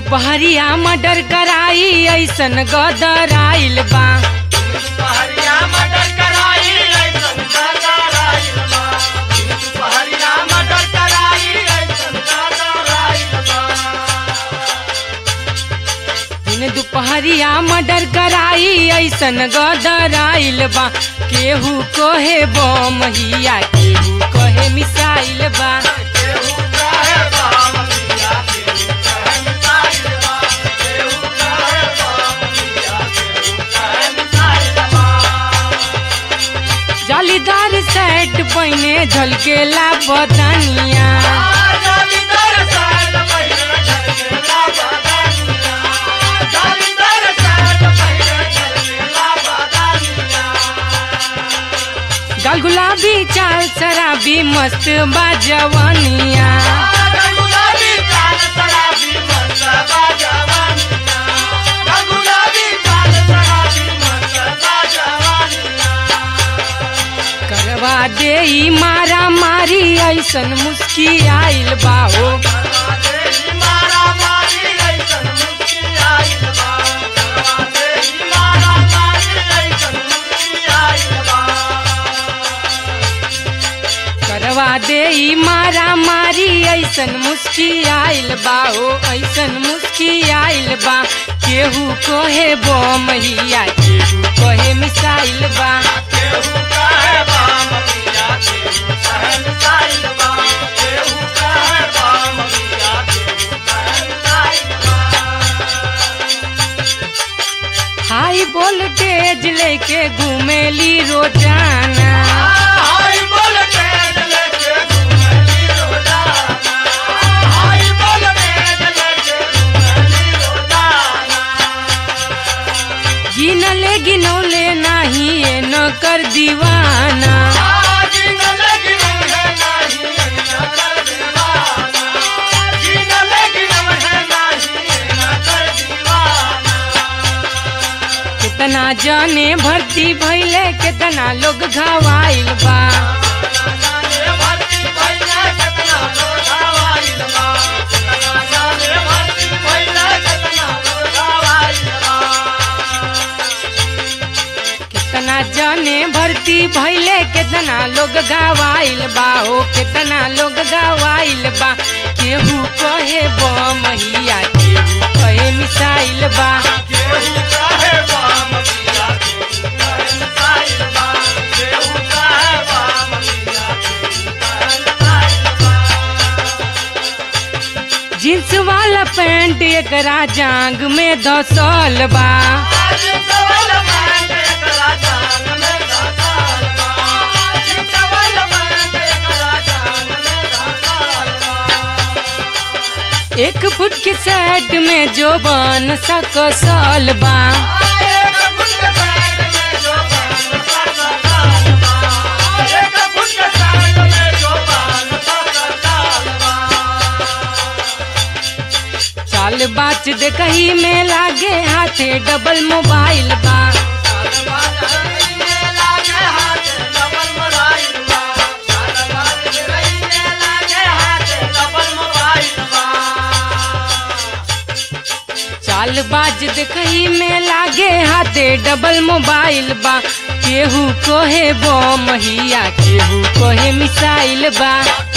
दुपहरिया मर्डर कराई ऐसन गदर आइल बा दुपहरिया मटर कराई ऐसन कराइल बा दुपहरिया मटर कराई ऐसन कराइल बा दिन दुपहरिया मर्डर कराई ऐसन गदर आइल बा केहू कहे बम हिया केहू कहे मिसाइल बा केहू कहे बाम मिया केहू कहे मिसाइल बा केहू कहे बाम मिया केहू कहे मिसाइल बा जालीदार सेट पहिने झलकेला बदनिया जालीदार साइड पहिले झलकेला बदानिया जालीदार साइड पहिले झलकेला बदानिया गाल गुलाबी चाल शराबी मस्त बाजवनिया गुलाबी काल शराबी मस्त बाजवानिया गुलाबी काल शराबी मस्त बाजवानिया करवा दे ई मारा मारी ऐसन मुस्की आइल बाहो करवाते मारा मारी ऐसन मुक्ति आइल बा करवाते मारा मारी ऐसन मुक्ति आइल बा करवा दे ई मारा मारी ऐसन मुस्की आइल बाहो ऐसन मुस्की आइल बा केहू कहे बम हिया केहू कहे मिसाइल बा केहू कहे बाम मिया केहू कहे मिसाइल बा केहू कहे बाम मिया केहू कहे मिसाइल बा हाई वोल्टेज लेके घूमेली रोजाना हाय वोल्टेज लेके घूमली रोजाना हाय वोल्टेज लेके घूमली रोजाना गिनले गिनौले नाही ये न कर दीवाना आज न लगिन है नहीं न कर दीवाना जिन लगिन है नहीं न कर दीवाना कितना जाने भर्ती भइले कितना लोग घवाइल बा जाने भर्ती भइला केतना लोग आवाइल बा जाने भर्ती भइला केतना लोग आवाइल बा कितना जाने भर्ती भइले कितना लोग घवाइल बा हो कितना लोग घवाइल बा केहू कहे बम हिया केहू कहे मिसाइल बा केहू कहे बाम मिया केहू कहे मिसाइल बा केहू कहे बाम मिया केहू कहे मिसाइल बा जींस वाला पैंट एकरा जांग में धसल बा आज सवाल पैंट एकरा जान में धसाल बा आज सवाल पैंट एकरा जान में धसाल बा एक फुट के शर्ट में जो बन सकसल बा एक फुट के पैंट में जो बाल सकल बा एक फुट के पैंट में जो बाल सकल बा चाल बाच दे कहीं में लागे हाथे डबल मोबाइल बा चाल बाज दे कहीं में लागे हाथे डबल मोबाइल बा केहू कोहे बम हिया केहू कोहे मिसाइल बा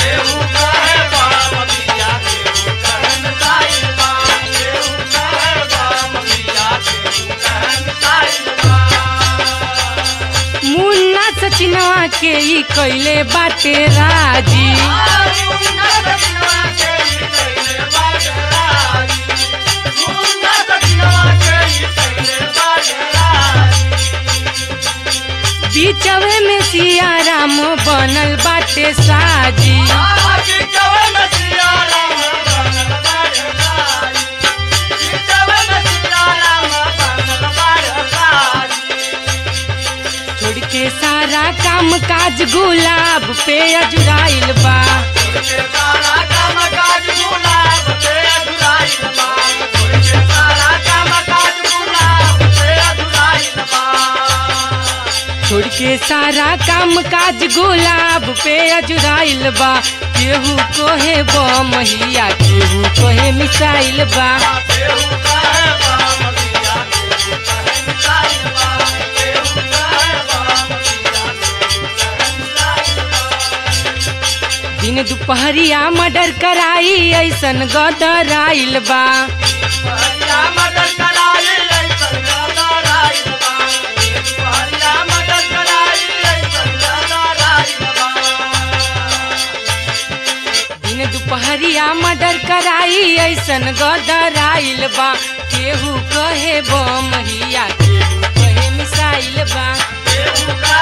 मुन्ना सचिनवा के ई कैले बाटे राजी बीचवे में सिया राम बनल बाटे साजी छोड़ के सारा काम काज गुलाब पे अजुराइल बा छोड़ के सारा काम काज गुलाब पे अजुराइल बा केहू कोहे बम हिया केहू कोहे मिसाइल बा बा केहू कहे बामलिया केहू कहे मिसाइल बा केहू कहे बामलिया केहू कहे मिसाइल बा दिन दुपहरिया मर्डर कराई ऐसन गदर आइल बा पहरिया मदद कराई ऐसन गदर आइल बा पहरिया मदद कराई ऐसन गदर आइल बा दिन दुपहरिया मर्डर कराई ऐसन गदर आइल बा केहू कहे बमहिया केहू कहे मिसाइल बा केहू कहे